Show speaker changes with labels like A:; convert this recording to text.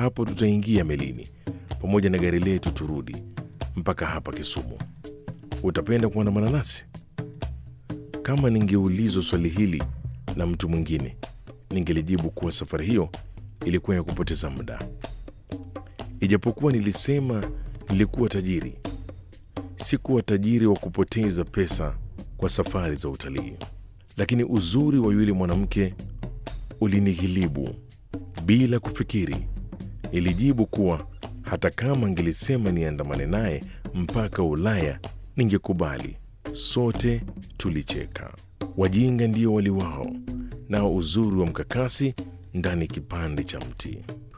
A: hapo tutaingia melini pamoja na gari letu turudi mpaka hapa Kisumu. Utapenda kuandamana nasi? Kama ningeulizwa swali hili na mtu mwingine, ningelijibu kuwa safari hiyo ilikuwa ya kupoteza muda. Ijapokuwa nilisema nilikuwa tajiri, sikuwa tajiri wa kupoteza pesa kwa safari za utalii, lakini uzuri wa yule mwanamke ulinighilibu. Bila kufikiri, nilijibu kuwa hata kama angelisema niandamane naye mpaka Ulaya ningekubali. Sote tulicheka. Wajinga ndio waliwao, nao uzuri wa mkakasi ndani kipande cha mti.